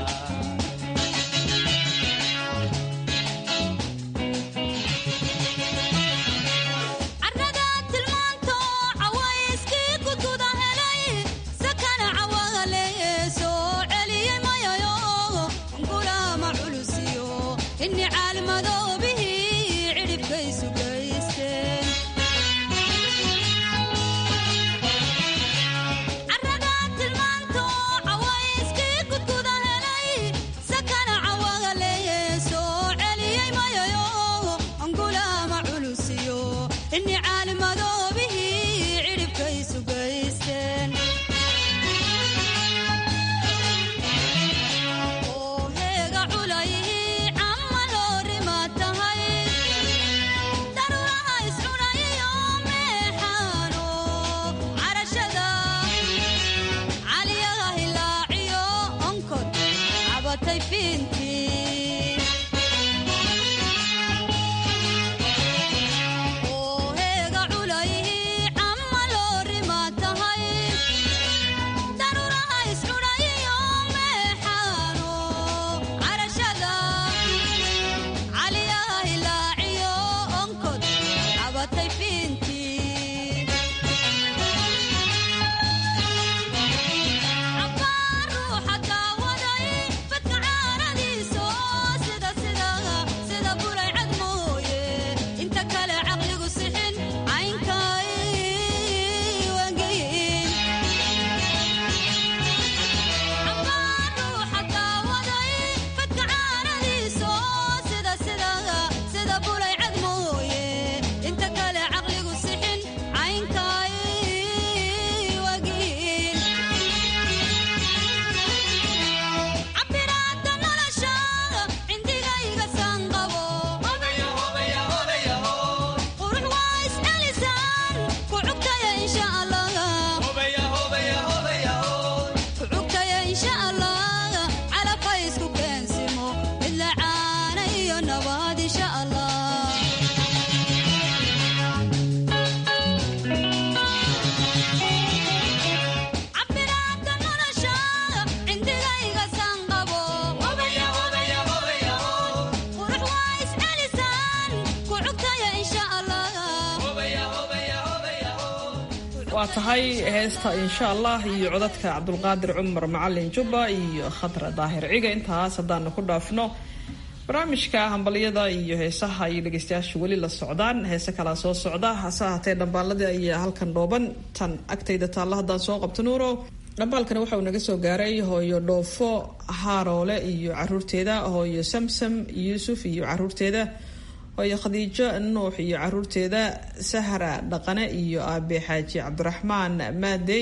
waa tahay heesta insha allah iyo codadka cabdulqaadir cumar macalin jubba iyo khadra daahir ciga intaas haddaanu ku dhaafno barnaamijka hambalyada iyo heesaha iyo dhegeystayaasha weli la socdaan heese kalaa soo socda hase ahaatee dhambaaladii ayaa halkan dhooban tan agtayda taalla haddaan soo qabto nuuro dhambaalkani waxa uu naga soo gaaray hooyo dhoofo haaroole iyo caruurteeda hooyo samsam yuusuf iyo caruurteeda hooyo khadiijo nuux iyo caruurteeda sahra dhaqane iyo aabe xaaji cabdiraxmaan maadey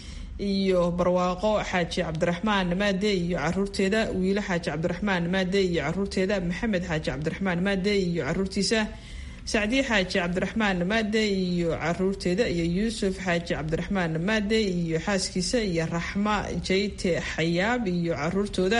iyo barwaaqo xaaji cabdiraxmaan maade iyo caruurteeda wiilo xaaji cabdiraxmaan maade iyo caruurteeda maxamed xaaji cabdiraxmaan maade iyo caruurtiisa sacdiye xaaji cabdiraxmaan maade iyo caruurteeda iyo yuusuf xaaji cabdiraxmaan maade iyo xaaskiisa iyo raxma jayte xayaab iyo caruurtooda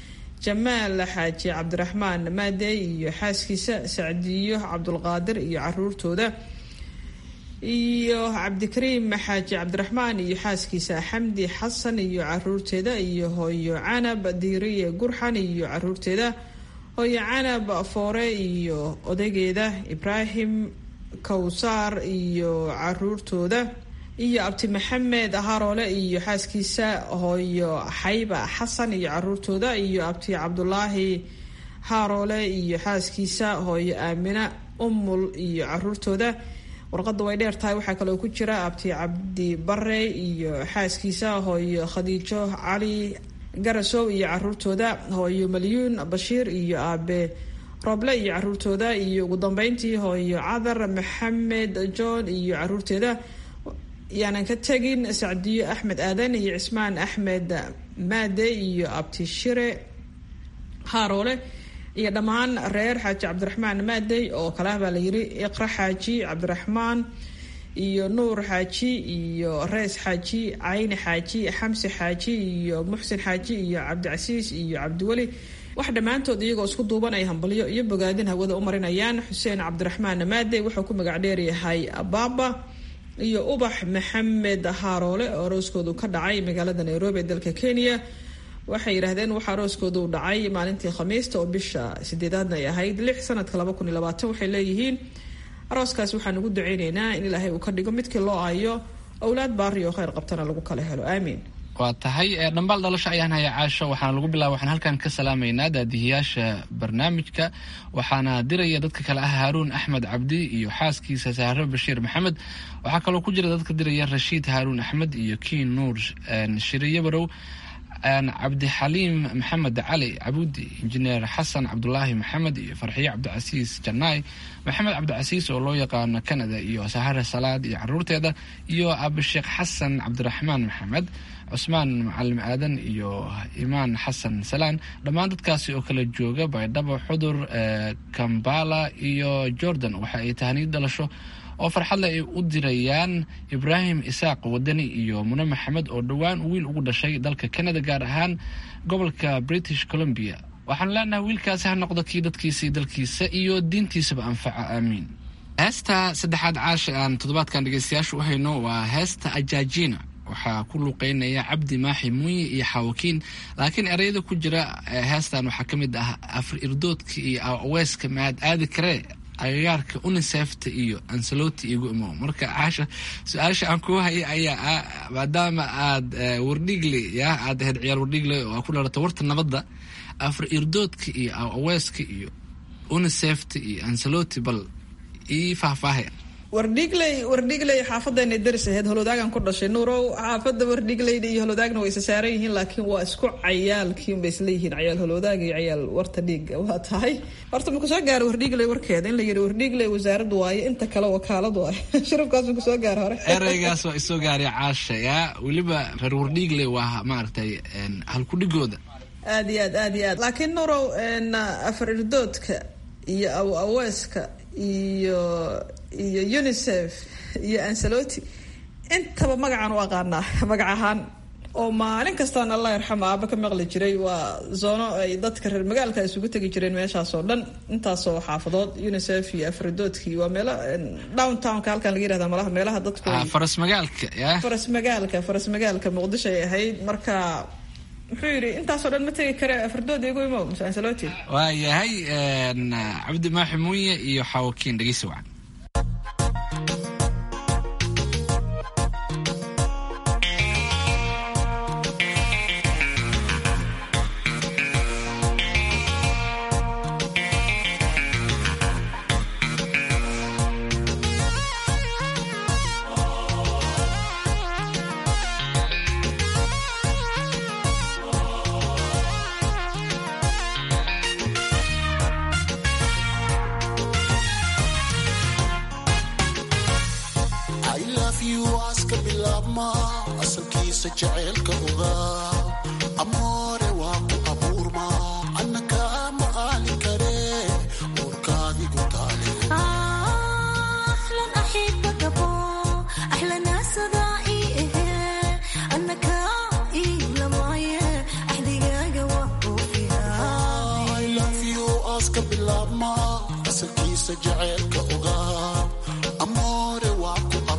jamaal xaaji cabdiraxmaan maade iyo xaaskiisa sacdiyo cabdulqaadir iyo caruurtooda iyo cabdikariim xaaji cabdiraxmaan iyo xaaskiisa xamdi xasan iyo caruurteeda iyo hooyo canab diiriye gurxan iyo caruurteeda hooyo canab foore iyo odaygeeda ibraahim kawsaar iyo caruurtooda iyo abti maxamed haroole iyo xaaskiisa hooyo xayba xasan iyo caruurtooda iyo abti cabdulaahi haroole iyo xaaskiisa hooyo aamina umul iyo caruurtooda warqadda way dheer tahay waxaa kaloo ku jira abti cabdi bare iyo xaaskiisa hooyo khadiijo cali garasow iyo caruurtooda hooyo malyuun bashiir iyo aabe roble iyo caruurtooda iyo ugu dambeyntii hooyo cadar maxamed john iyo caruurteeda yaanan ka tegin sacdiyo axmed aadan iyo cismaan axmed maade iyo abti shire haaroole iyo dhammaan reer xaaji cabdiraxmaan maadey oo kale ah baa la yiri iqra xaaji cabdiraxmaan iyo nuur xaaji iyo rees xaaji cayni xaaji xamsi xaaji iyo muxsin xaaji iyo cabdicasiis iyo cabdiweli wax dhammaantood iyagoo isku duuban ay hambalyo iyo bogaadin hawada u marinayaan xuseen cabdiraxmaan maadey wuxuu ku magac dheeryahay baaba iyo ubax maxamed haaroole oo arooskoodu ka dhacay magaalada nairobi ee dalka kenya waxay yidhaahdeen waxaa arooskoodu u dhacay maalintii khamiista oo bisha sideedaadna ay ahayd lix sanadka laba kun iyo labaatan waxay leeyihiin arooskaas waxaan ugu duceyneynaa in ilaahay uu ka dhigo midkii loo ayo owlaad baari oo kheyr qabtana lagu kala helo aamiin waa tahay dhambaal dhalasho ayaan haya caasho waxaana lagu bilaaba waxaan halkan ka salaamaynaa daadihiyaasha barnaamijka waxaana diraya dadka kale ah haaruun axmed cabdi iyo xaaskiisa sahro bashiir maxamed waxaa kaloo ku jira dadka diraya rashiid haaruun axmed iyo kiin nuur shiriye barow cabdixaliim maxamed cali cabudi injineer xasan cabdulaahi maxamed iyo farxiye cabdicasiis janaay maxamed cabdicasiis oo loo yaqaano canada iyo sahare salaad iyo caruurteeda iyo abisheekh xasan cabdiraxmaan maxamed cusmaan macalim aadan iyo imaan xasan salaan dhammaan dadkaasi oo kala jooga baydhabo xudur kambala iyo jordan waxa ay tahaniid dhalasho oo farxadle ay u dirayaan ibraahim isaaq wadani iyo mune maxamed oo dhowaan wiil ugu dhashay dalka canada gaar ahaan gobolka british columbia waxaan leenahay wiilkaasi ha noqdo kii dadkiisa dalkiisa iyo diintiisaba anfaca aamiin heesta saddexaad caasha aan toddobaadkan dhegeystayaasha u hayno waa heesta ajaajina waxaa ku luuqeynaya cabdi maaxi muuye iyo xaawakiin laakiin ereyada ku jira heestan waxaa ka mid ah afar irdoodka iyo aweeska maad aadi karee agagaarka unisefta iyo ansaloti igu imo marka caasha su-aasha aan kuu haya ayaa ah maadaama aad wardhigle ya aad ahayd ciyaar wardhigle oo ku dhalata warta nabadda afar irdoodka iyo aweeska iyo unisefta iyo ansaloti bal ii faahfaahaya wardhigley wardhigley xaafadeena daris aheyd holodaagan ku dhashay nuurow xaafada wardhigleyda iyo holodaagna way isa saaran yihiin laakiin waa isku cayaalkiinbay isleeyihiin cayaal holodaaga iyo cayaal warta dhiiga waa tahay horta maku soo gaaro wardhigley warkeeda in la yidhi wardhigley wasaaraddu waayo inta kale wakaaladu waayo shirabkaas maku soo gaaro hore ereygaas waa isoo gaaray caasha yaa weliba reer wardhigley waa maaragtay halkudhigooda aad iyo aad aad iyo aad laakiin nuurow afar irdoodka iyo aw aweeska iyo iyo unisef iyo ansaloti intaba magacaan u aqaanaa magac ahaan oo maalin kastaan allah yarxamo aaba ka maqli jiray waa zoono ay dadka reer magaalka isugu tegi jireen meeshaasoo dhan intaasoo xaafadood unisef iyo afridoodkii waa meelo downtownka halkan laga yirahda malaha meelaha dadku faras magaalka ya faras magaalka faras magaalka muqdisho ay ahayd marka muxuu yidhi intaasoo dhan ma tegi kare afardood igu imo mse ansaloti waa yahay cabdi maaxi muuye iyo xaawakiin dhegeysi wacan asalkiisa jaceylka ogaa amoore waa ku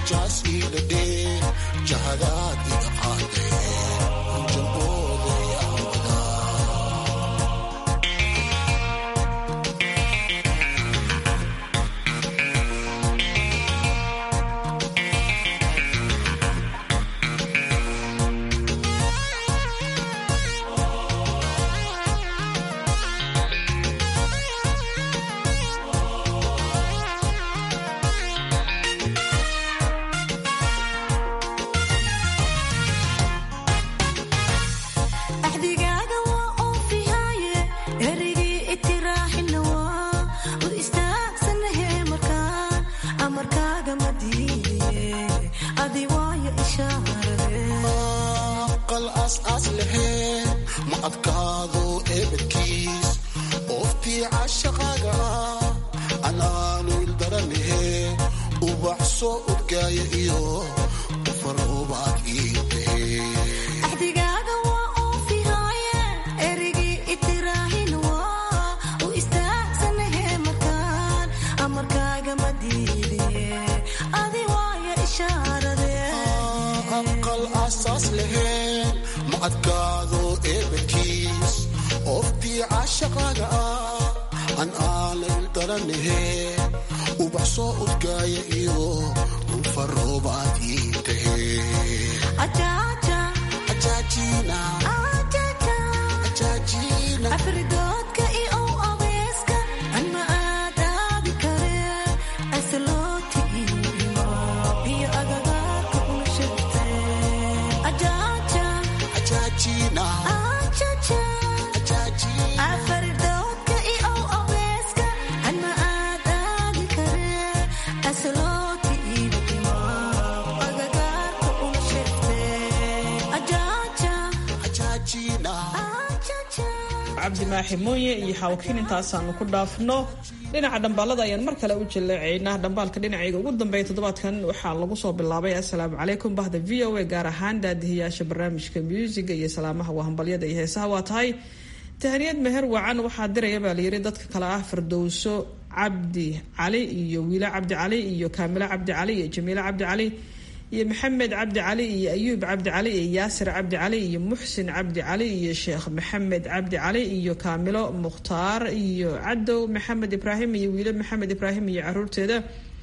cabdimaaxi mooye iyo xawkiin intaasaanu ku dhaafno dhinaca dhambaalada ayaan mar kale u jaleecaynaa dhambaalka dhinacayga ugu dambeeya toddobaadkan waxaa lagu soo bilaabay assalaamu calaykum bahda v o a gaar ahaan daadihiyaasha barnaamijka muusiga iyo salaamaha waa hambalyada iyo heesaha waa tahay tahaniyad meher wacan waxaa diraya baa layiri dadka kale ah firdowso cabdi cali iyo wiila cabdi cali iyo kaamilo cabdi cali iyo jamiilo cabdi cali iyo maxamed cabdi cali iyo ayuub cabdi cali iyo yaasir cabdi cali iyo muxsin cabdi cali iyo sheekh maxamed cabdi cali iyo kaamilo mukhtaar iyo cadow maxamed ibraahim iyo wiilo maxamed ibraahim iyo caruurteeda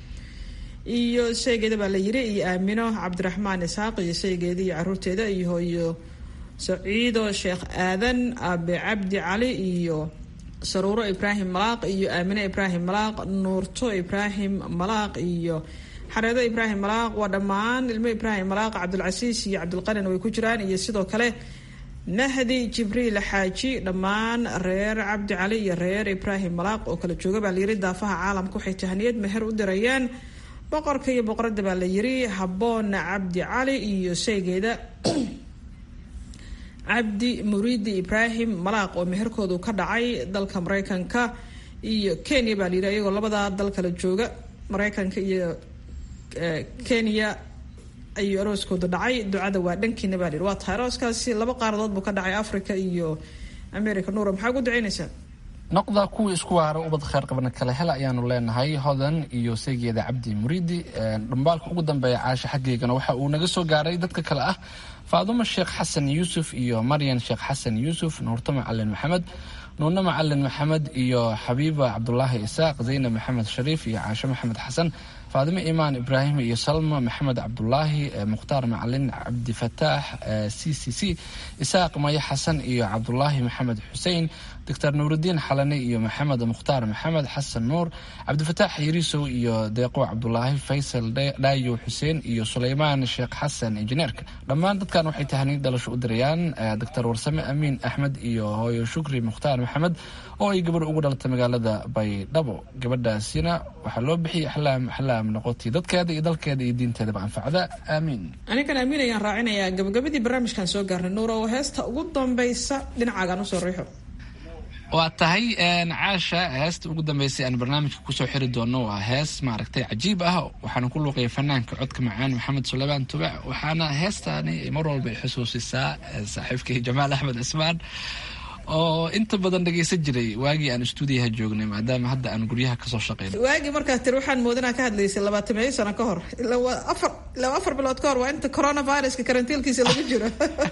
iyo sheygeeda baa la yiri iyo aamino cabdiraxmaan isxaaq iyo sheygeeda iyo caruurteeda iyo hooyo saciido sheekh aadan abe cabdi cali iyo saruuro ibraahim malaaq iyo aamine ibraahim malaaq nuurto ibraahim malaaq iyo xareedo ibraahim malaaq waa dhammaan ilmo ibraahim malaaq cabdulcasiis iyo cabdulqanin way ku jiraan iyo sidoo kale mahdi jibriil xaaji dhammaan reer cabdi cali iyo reer ibraahim malaaq oo kala jooga baa layiri daafaha caalamka waxay tahaniyad meher u dirayaan boqorka iyo boqorada baa la yiri haboona cabdi cali iyo sheygeeda cabdi muriidi ibraahim malaaq oo meherkoodu ka dhacay dalka mareykanka iyo kenya baa layiri iyagoo labadaa dal kala jooga mareykanka iyo kenya ayuu arooskooda dhacay ducada waa dhankiina baa lihi waa tahay arooskaasi laba qaaradood buu ka dhacay africa iyo america nuura maxaa ugu duceynaysaa noqda kuwii isku waara ubad kheer qabna kale hel ayaanu leenahay hodan iyo seegeeda cabdi muriidi dhambaalka ugu dambeeya caasha xaggeygana waxa uu naga soo gaaray dadka kale ah faadumo sheekh xasan yuusuf iyo maryan sheekh xasan yuusuf nuurto macalin maxamed nuune macalin maxamed iyo xabiiba cabdulaahi isaaq zaynab maxamed shariif iyo caasho maxamed xasan faadimo imaan ibraahim iyo salma maxamed cabdulaahi mukhtaar macalin cabdifataax c c c isaaq maye xasan iyo cabdulaahi maxamed xusein doctor nuurudiin xalane iyo maxamed mukhtaar maxamed xasan nuur cabdifataax yariisow iyo deeqo cabdulaahi faysal dhaayo xuseen iyo suleymaan sheekh xasan injineerka dhammaan dadkan waxay tahaniid dhalasho u dirayaan doctor warsame amiin axmed iyo hooyo shukri mukhtaar maxamed oo ay gabadh ugu dhalatay magaalada baydhabo gabadhaasina waxaa loo bixiyay axlaam axlaam noqotay dadkeeda iyo dalkeeda iyo diinteedaba anfacda aamiin anigan amiin ayaan raacinayaa gabagabadii barnaamijkan soo gaarnay nuura oo heesta ugu dambaysa dhinacaagaan usoo riixo waa tahay caasha heesta ugu dambeysay aan barnaamijka kusoo xiri doono waa hees maaragtay cajiib ah waxaana ku luuqaya fanaanka codka macaan maxamed suleymaan tubac waxaana heestaani mar walba ay xusuusisaa saaxiibkay jamaal axmed cismaan oo inta badan dhegaysan jiray waagii aan stuudiyaha joognay maadaama hadda aan guryaha kasoo shaqeyn waagii markaa tiri waxaan moodinaa ka hadlaysay labaatameeyo sano ka hor ilaa waa afar ilaa afar bilood ka hor waa inta coronaviruska karantiilkiisa lagu jiro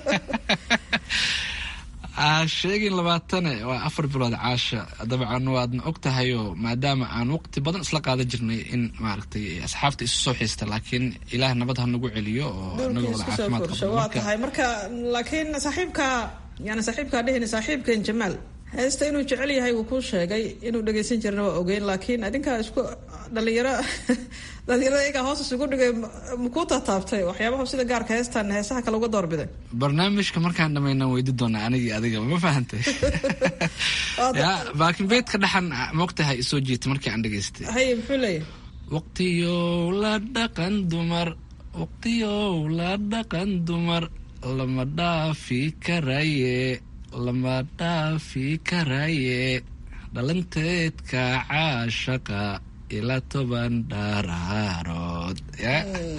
sheegin labaatane waa afar bilood caasha dabcan waadna og tahayoo maadaama aan waqti badan isla qaadan jirnay in maaragtay asxaabta isu soo xiista laakiin ilaah nabad ha nagu celiyo oo anagoo wada caafimaad fursho waa tahay marka laakiin saaxiibka yani saaxiibkaa dhehini saaxiibkan jamaal heesta inuu jecel yahay wuu kuu sheegay inuu dhagaysan jirna waa ogeyn laakiin adinkaa isku dhalinyaro dhalinyarada iyagaa hoos isugu dhigay makuu taataabtay waxyaabaha sida gaarka heestan heesaha kale uga doorbiday barnaamijka markaan dhamayna weydi doonaa anigii adiga ma fahantay ya laakiin beedka dhaxan moogtahay isoo jiita markii aan dhegaystay haye muxuu leeyahay waqtiyow la dhaqan dumar waqtiyow la dhaqan dumar lama dhaafi karaye lama dhaafi karaye dhalanteedka caashaqa ilaa toban dhaaraarood ya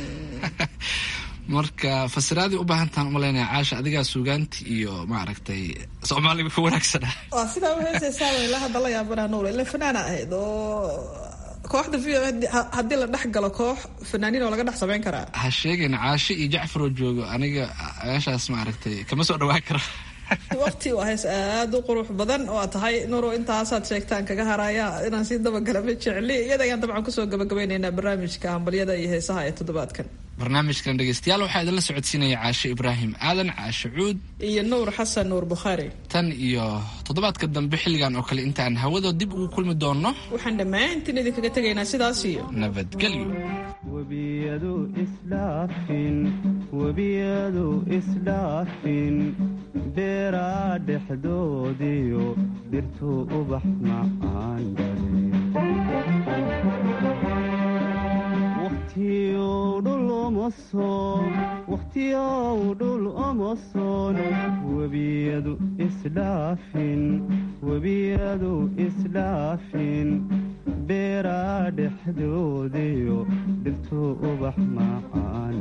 marka fasiraadii u baahantaan umalaynaya caasha adigaa suugaanti iyo maaragtay soomaaliga ku wanaagsana waa sidaa uheesaysaaba ilaa hadda la yaabanaa nuur ila fanaana ahayd oo kooxda v o haddii la dhex galo koox fanaaniin oo laga dhex samayn karaa ha sheegin caasho iyo jacfaroo joogo aniga meeshaas maaragtay kama soo dhawaan karo waqti waa hees aada u qurux badan oo aad tahay nuro intaasaad sheegtaan kaga haraya inaan sii dabagala ma jecli iyada ayaan dabcan kusoo gabagabaynaynaa barnaamijka hambalyada iyo heesaha ee toddobaadkan barnaamijkan dhegeystayaal waxaa idinla socodsiinaya caashe ibraahim aadan caashe cuud iyo nuur xasan nuur bukhaari tan iyo toddobaadka dambe xilligan oo kale intaan hawada dib ugu kulmi doonno waxaan dhammaantiin idinkaga tegaynaa sidaas iyo nabadgelyo webiyadu isdhaafin webiyadu isdhaafin beeraa dhexdoodiyo dhirtuu ubax macaan wakhtiyow dhul omoson webiyadu isdhaafin webiyadu isdhaafin beeraa dhexdoodiyo dhirtuu ubax macaan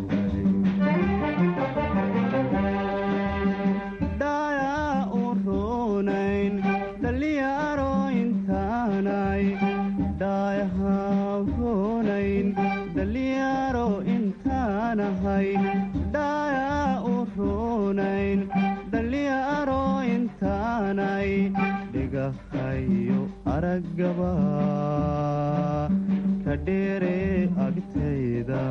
dhayaa u roonayn dhallinyaro intaanay dhaayaha roonayn dhallinyaro intaanahay dhaayaa u roonayn dhallinyaro intaanay dhigahayo araggaba ka dheere agtayda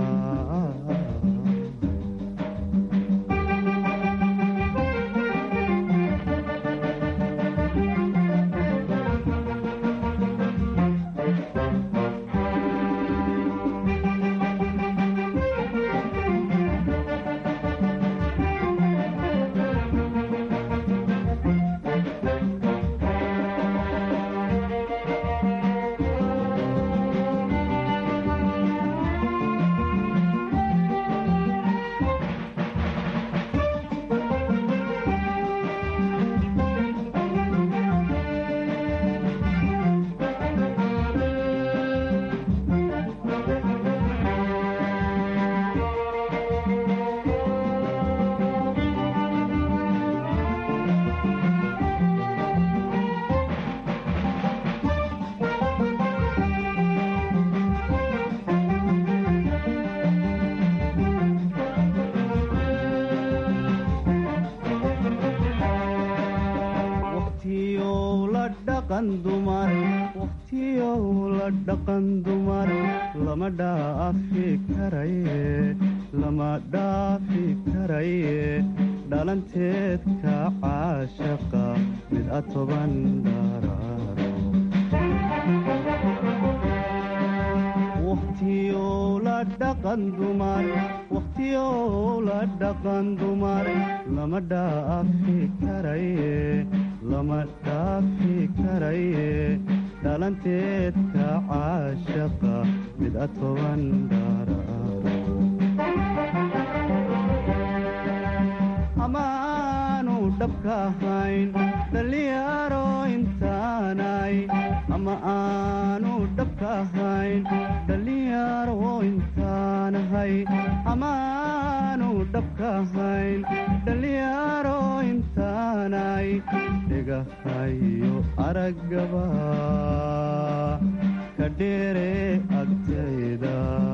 wakhtiyow la dhaqan dumar lama dhaafi karaye lama dhaafi karaye dhalanteedka caashaqa mid a toban dharaaro wakhtiyow la dhaqan dumar wakhtiyow la dhaqan dumar lama dhaafi karaye lama dhaafi karaye dhalanteedka caashaqa mid a toban dharaaro amaanu dhabka ahayn dhallinyaro intaanay ama aanu dhabka ahayn dhallinyaro intaanahay amaanu dhabka ahayn dhallinyaro intaan intaanay dhagahayo araggaba ka dheere agtayda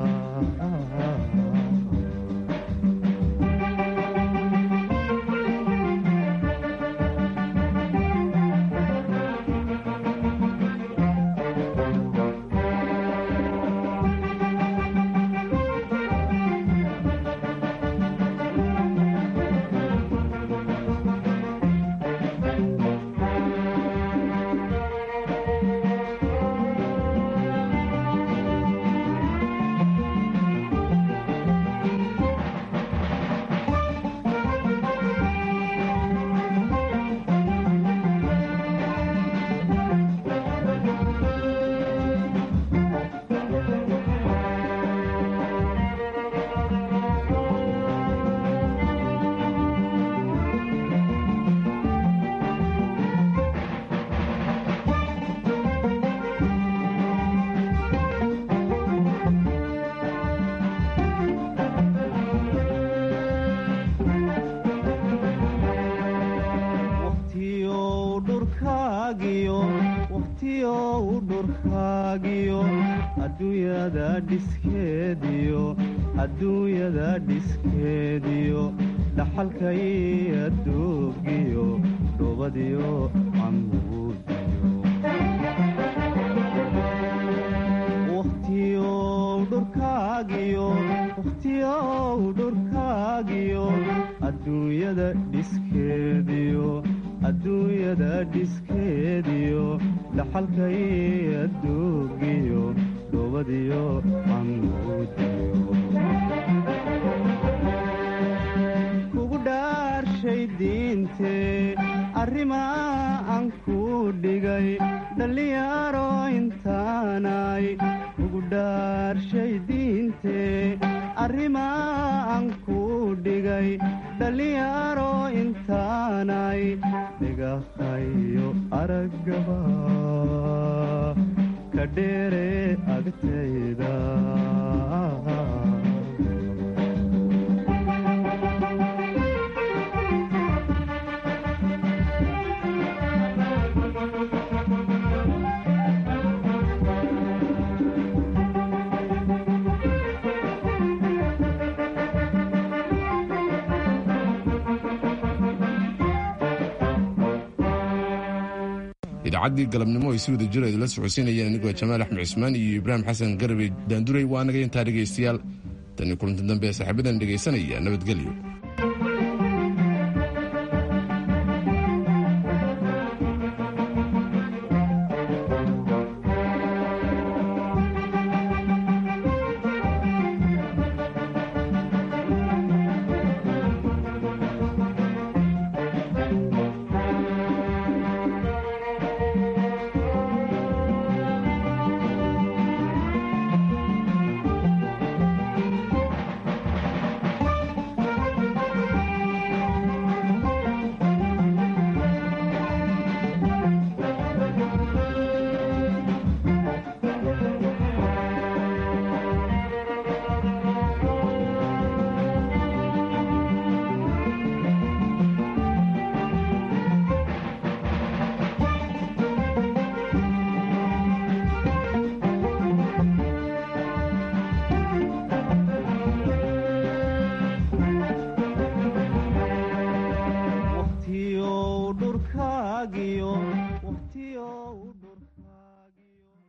waqtiyow dhurkaagiyo waqtiyow dhurkaagiyo adduunyada dhiskeediyo adduunyada dhiskeediyo dhaxalkay adduugiyo dhubadiyo camuudiyo waqtiyow dhurkaagiyo waqtiyow dhurkaagiyo adduunyada dhiskeediyo adduunyada dhiskeediyo dhaxalkay adduugiyo dhubadiyo camuudiyo kugu dhaarshay diintee arrimaa aan ku dhigay dhallinyaro intaanay kugu dhaarshay diintee arrimaa aan ku dhigay dhallinyaro intaanay dhigahayo araggaba ka dheere agtayda idaacaddii galabnimo ay si wada jir idinla socodsiinayeen anigoo jamaal axmed cismaan iyo ibraahim xasan garabey daanduray waa naga intaa dhegaystayaal tanii kulanti dambe saaxiibadan dhegaysanaya nabadgelyo